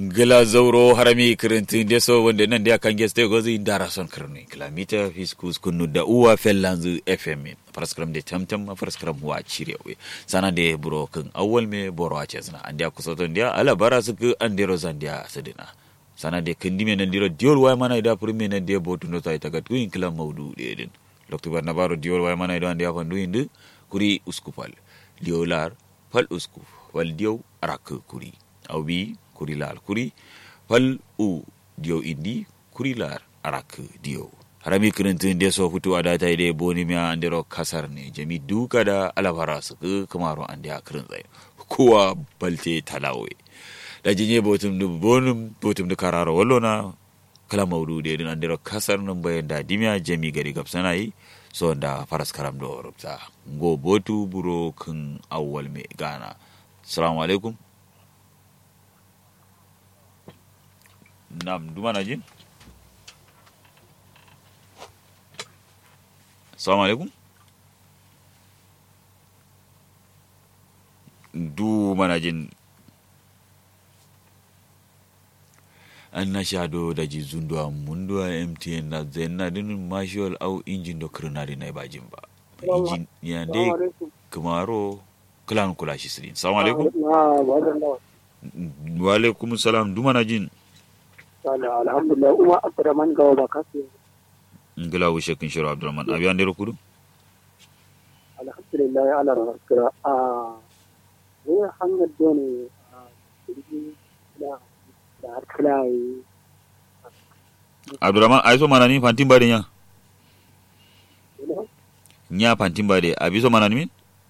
gila zauro harami kirintin da so wanda nan da kan geste gozi dara son kirni kilomita fiskus kunu da uwa fellanzu fm faraskram da tamtam faraskram wa cire we sana da buro kan awwal me boro a cezna an da kusa ton da ala bara su ku an da rozan da sadina sana da kindi me nan diro diol wa mana da purme nan da botu no tai tagat kuin kila maudu de din lokto bar na baro diol wa mana da an da fandu indu kuri uskupal diolar fal uskuf wal diyo arak kuri awbi kuri laal kuri fal u diyo indi kuri laar arak diyo harami kirintin de so futu ada ta ide boni mi andero kasar ne jami duka da alabara su ku kamaro ande a kirin zai kowa balte talawe da jinye botum du bonum botum du kararo wallo na kala maudu de din andero kasar nan bayan da dimiya jami gari gabsana yi so da faras karam do rubta go botu buro kun awwal me gana assalamu alaikum Nam, duma na jin? Assalamu alaikum. Du mana jin an na shado da ji zunduwa munduwa MTN na zaina dinin marshal au injin da kirnari na ba jin ba. Injin ya dai kumaro kilan kula shi sirin. Assalamu alaikum. Wa alaikum salam duma na jin. alhamdulillah uma abdurrahman gawa ba kasu ngila wushe kin shiro abdurrahman abi an dero kudu alhamdulillah ya ala raskira a wani hanyar dole a jirgin da da harkila yi abdurrahman ai so mana ni fantin bade nya nya fantin bade abi so mana ni min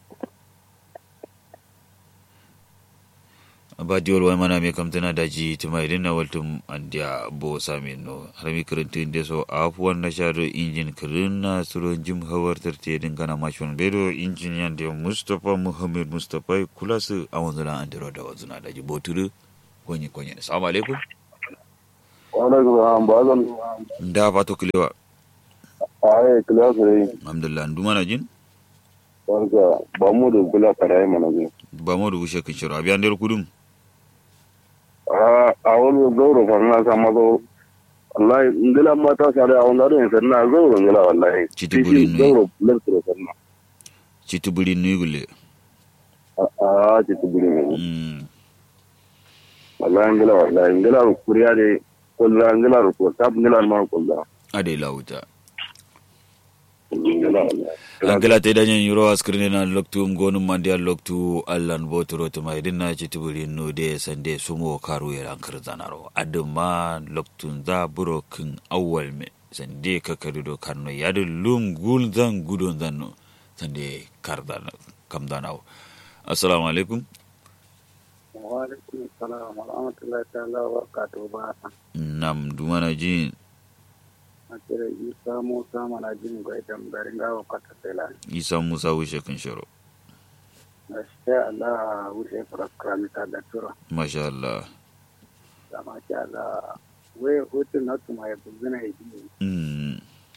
ba diol wai mana me kam tana daji tuma idan na waltum andia bo sami no harami kirintin de so afuwan na shado injin kirinna suro jim hawar tarte din kana mashon bedo injin yan de mustafa muhammad mustafa kula su a wanzuna an dero da wanzuna daji boturu konye konye assalamu alaikum wa alaikum salam ba zan da fato kilewa ai kila sare alhamdulillah nduma na jin wanda ba mu da kula karai mana ne ba mu da wushe kin shiro abi an dero kudum a wani gauro fa na sama zo wallahi ngila mata sare a wani rin sanna gauro ngila wallahi Chiti buri nui. gauro lentro sanna citubuli nuigule a ci tubuli ne mm wallahi ngila wallahi ngila kuriya de kulla ngila ko tab ngila ma kulla ade lauta ngila wallahi angela te danyen yuro askrine na loktu ngonu mandia loktu allan botoro to mai dinna ci tubuli no de sande sumo karu ya ankar zanaro aduma loktu za buro kin awwal me sande ka karido karno yadu lum gul zan gudon zanno sande kardan kam danaw assalamu alaikum wa alaikum salam wa rahmatullahi ta'ala wa barakatuhu ba nam dumana jin a kira isa musa mana jin ga idan garin gawa kwata tela isa musa wishe kin shiro gaskiya Allah wuce faraskara ta da tura masha Allah da masha Allah wai hutun na tuma ya buzina ya ji mm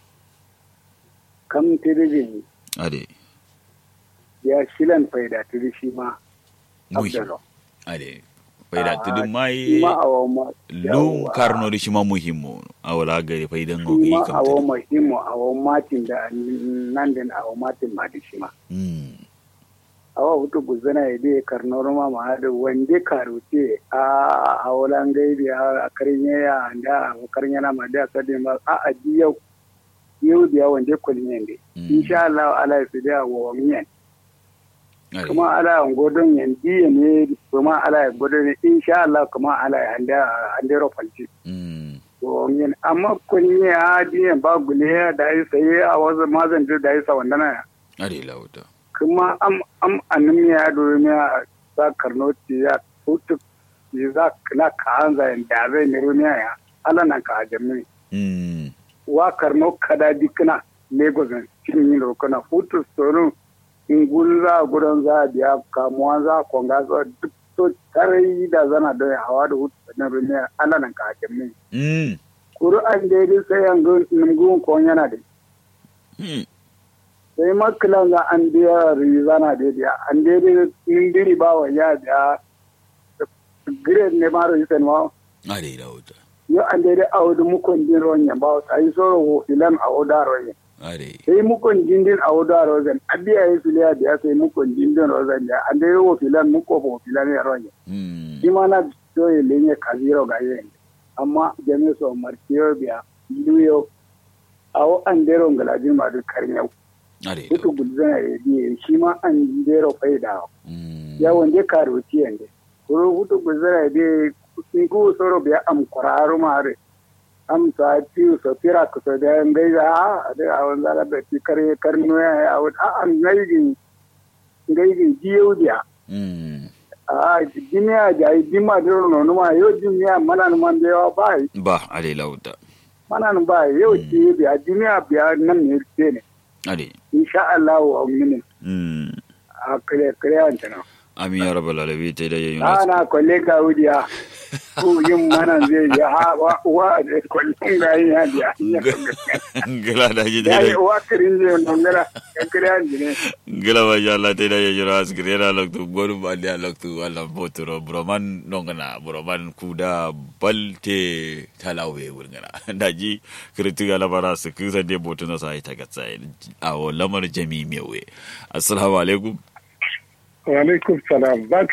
kam tiriji ade ya shilan faida tirishi ma Ui. abdalo ade faida tudun shi mai ma awo ma lum karno da shi ma muhimmo awala gari faidan shi gogi ma kam awo tadi mahimmo awo matin da nan din awo matin ma da shi ma mm awa hutu buzina ya dai karnor ma ma hada wande karuce a awolan gaibi a karin ya da a karin yana ma da sadin ba a aji yau yau da wande kulin yande Mm. insha Allah ala ya fi da wa miyan ade kuma ala ya godon yandi ne kuma ala ya godon ne insha Allah kuma ala ya anda anda rofalci mm to yin amma kun yi a diyan ba gule da yi sai a wasu mazan da yi sa wanda na ade lauta kuma am am anin ya domin ya za karno ti ya tutu ti za na ka hanza yin da zai ne rumiya ya ala nan ka ajami mm wa karno kada dikna lagos cin yin rokona hutu soro ingul za gudan za biya kamuwa za konga za duk to tarai da zana da hawa da hutu na rumiya ala nan ka ajami mm kuru an daidai sai an ga nungun kon yana da mm sai makilan za an biya rizana da biya an daidai indiri ba wa ya biya grade ne maro yi sanwa are da wuta yo ande de awdu mukon din ronya ba ta yi soro wo filan awda ronya are sai mukon dindin awda rozen abiya yi filiya da sai mukon dindin rozen ya ande wo filan muko bo filan ya ronya mm shi ma na so ye lenye kaziro ga yen amma jami so martiyo biya luyo awo andero ngaladin ma du karnyau are da kutu gudzana ya biye shi ma an dero faida mm ya wande karoti yande kuro hutu gudzana ya biye ku soro biya am kuraru mare am sa ti so tira ko so da ngai da da awan zala da ti kare karno ya awan a an ngai gi ngai gi jiyo dia mm a duniya ja dima dero no no ma yo duniya mana no man dewa bai ba are da wuta mana no bai yo ti biya duniya biya nan ne ke ne are insha Allah wa minin mm a kare kare an tana amin ya rabbal alamin ta da yayin ana kwalle ka wudiya ko yin mana zai yi ha wa wa da kwallon ga yin ya biya gila da ji ya da yi wa kirin zai nongara ya kare an jine gila ba ya Allah ta da yayin askire na loktu gonu ba da loktu Allah botoro broman nongana broman kuda balte talawe wurgana da ji kritu ga labara su kusa de botu na sai ta gatsa a wo lamar jami mewe assalamu alaikum wa alaikum salam bak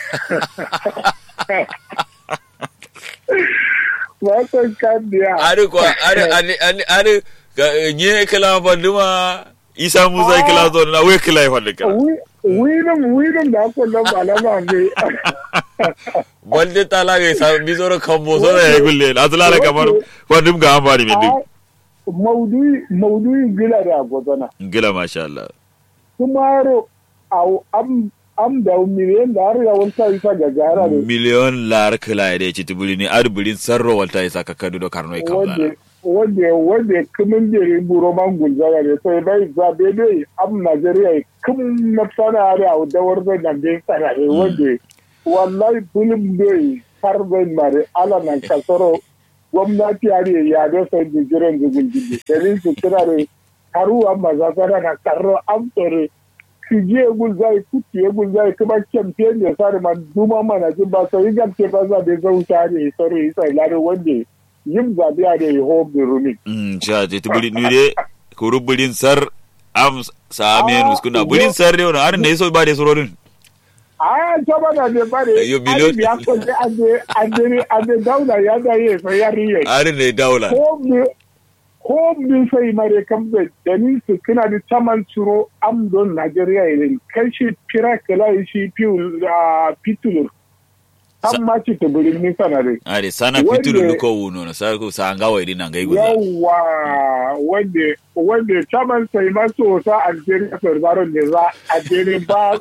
ba san kan biya ari kwa ari ari ari ari ga- nye kala banduma isa musa kala zo na we kala fa kala wirin wirin da aka nan ba na ba ne balde tala ga sa bizoro kambo so ya gulle azla la kamar bandum ga ambari min dik maudu'i maudu'i gila da gwazana gila masha Allah kumaro au am am da miliyan da har yawon sa isa ga gara ne miliyon lar kala ya ci tubuli ni ar bulin sarro walta ya saka kadu do karno wanda kamla wanda wanda kumin jere buro man gulzara ne sai bai zabe dai am Najeriya kum na sana da au da warda da bai sana ne wanda wallahi bulim dai har bai mare ala nan kasoro gwamnati ya ne ya da sai jiran zugul gidi dalin su kira ne karu amma za sana na karro am tore kije gulzai kuti gulzai kuma champion ne sare man duma mana jin ba sai gamce ba za da zauta ne sore sai lare wanda yin zaɓe a da yaho birnin. mm cha je tubuli ni de kuru bulin sar am sa men Ah, muskuna yo. bulin sar ne ar ne so ba de surorin A ta ba da ne bare, Yo, biliyon- an ya kwalle an je an je daula ya da yi sai ya riye. ar ne daula Ko me ko me sai mare kan da dalil su kina da taman tsuro am don Najeriya irin kai shi fira kala shi piu a pitulur. Sa- Kan ma ci ta birin ni sanare. are sana Wanda- fitulu ko wuno na sa ko sa ngawa idina ngai guza Yawwa wanda wanda taman sai maso sa Algeria sorbaron ne za a jere ba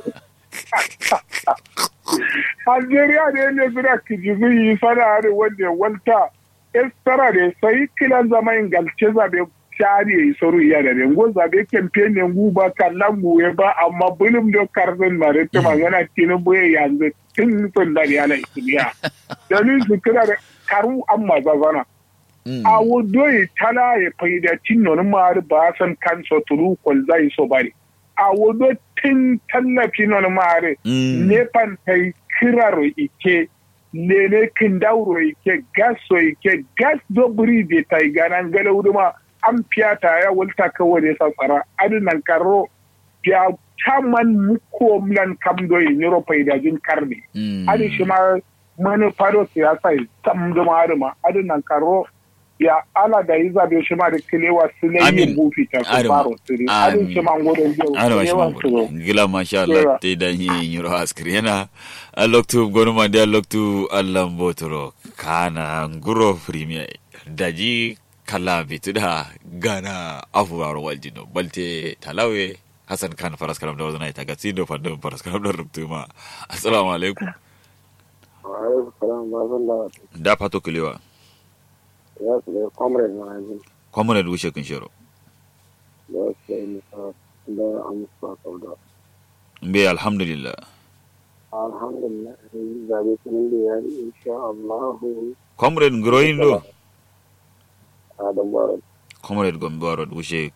Algeria ne ne suna kijizu yi sana ne wanda wanta estara ne sai kilan zama ingalce zabe shari yi soru iya da ne ngo zabe campaign ne ngu ba kallan buwe ba amma bulum do karzan mare ta magana tinin buye yanzu tun sun da yana isibiya dalil su kira da karu amma zazana Mm. a wodoyi tala ya faida tinnon mari ba san kanso turu kol zai so bari a wodo tin tallafi non mari Mm. ne pan tai kiraro ike lele kindauro ike gaso ike gas do buri de tai ganan gala wuduma an fiyata ya wulta kawai ne sassara adinan karo ya chaman muko mlan kamdo yi niro faida jin karni Mm. adi shi ma manufaro siyasa tam da ma adinan karo ya ala da yi zabe shi ma da kilewa su ne Amin. yin bufi ta su Arima. faro su ne adin shi ma gudun jiyo ana ba shi kilewa su mangoro ne gila masha Allah Yawa. te dan yi yiro askri yana a loktu gonu ma dia loktu Allah botoro kana nguro premier daji kala bituda gana afuwaro waljino balte talawe Hassan Khan faras karam da wazana ita gatsi do fando faras karam da rubtu ma assalamu alaikum Wa'alaikum salam ba zan da da fato kulewa ya su da comrade na yanzu kwamuna da wuce kun shiro da su da nisa da amsa kauda. mbe alhamdulillah Alhamdulillah yanzu zabe sunan da ya yi insha Allah comrade groin do Adam Barot comrade gombaro wuce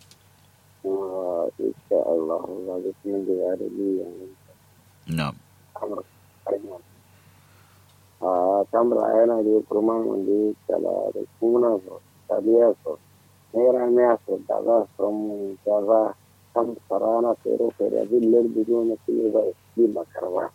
insha Allah zabe sunan da ya yi yanzu na kamar karima. A samra yana da kurman wanda ya kala da kuna so tabiya so naira miya so da za su mu da za kan sarana fere fere billar bidiyo na kile ba yi makarba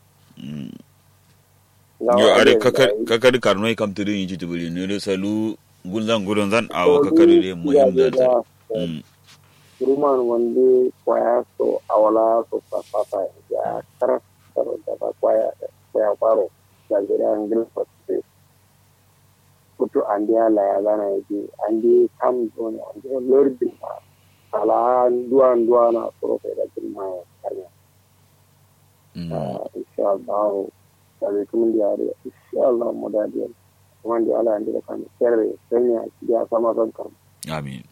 yo are kakari karno kam tudu yin jitu buli ne salu gunzan gudun zan awo kakari de muhim da ta kurman wanda kwaya so awala so fafata ya karar da ba kwaya kwaya faro da gida an gilfa kutu andi ala ya gana yaji andi kam doni andi lordi ma ala dua dua na soro pe da tilma ya karya insha Allah sai kuma dia ada insha Allah muda dia kuma dia ala andi kan kere senya dia sama kan kan amin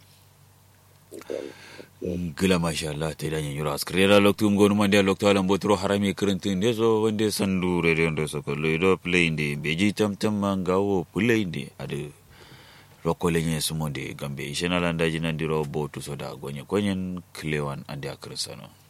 gila masha Allah ta idan yura askrera loktu ngonu mande loktu alam botro harami kirintin de so wande sandu re de so ko do play inde beji tam tam mangawo play inde ade rokole nye sumonde gambe ishena landa jinandiro botu soda gonye konyen klewan ande akrisano